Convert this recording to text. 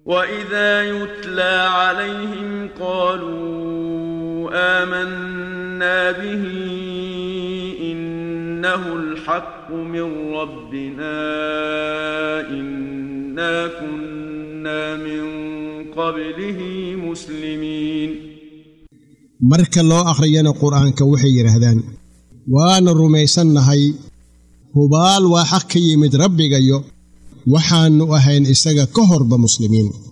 واذا يتلى عليهم قالوا امنا به انه الحق من ربنا انا كنا من قبله مسلمين marka loo akhriyana qur'aanka waxay yidhaahdaan waana rumaysannahay hubaal waa xaq ka yimid rabbigayo waxaannu ahayn isaga ka horba muslimiin